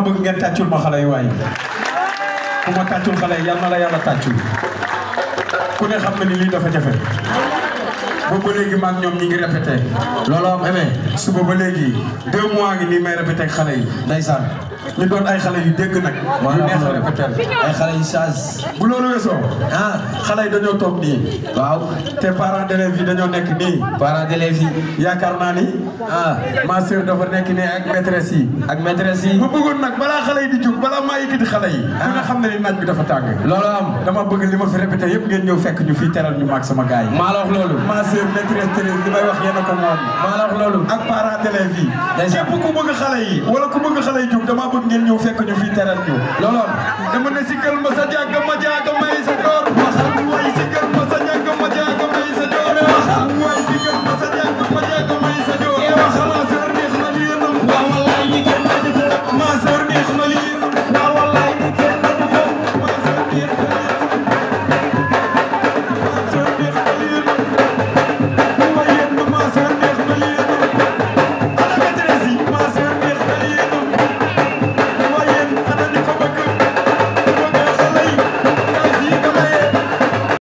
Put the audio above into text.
bëgg ngeen tàccul ma xale yi waaye ku ma tàccul xale yi yal na la yàlla tàccul ku ne xam na ni lii dafa jafe boobu ba léegi maag ñoom ñi ngi répété loolu am amee suba ba léegi deux mois ngi nii may répété ak xale yi ndeysaan ñu doon ay xale yu dégg nag yu neex a répété ay xale yu sage bu loolu weesoo ah xale yi dañoo toog nii waaw te parents d'élèves yi dañoo nekk nii parents d'élèves yi yaakaar naa ni ah ma sœur dafa nekk nii ak maîtresse yi ak maîtresse yi ma bëggoon nag balaa xale yi di jóg balaa maa yëkkati xale yi ku ne xam na ni naaj bi dafa tàng loolu am dama bëgg li ma fi répété yëpp ngeen ñëw fekk ñu fii teral ñu maag sama gars yi maa la wax loolu ma sœur maîtresse Thérèse li may wax yéen a ko moom maa la wax loolu ak parents d'élèves yi Ndeysaan. képp ku bëgg xale yi wala ku bëgg xale yi jóg dama bëgg ngeen ñëw fekk ñu fii teral ñu loolu am dama ne si kër ma sa jàkk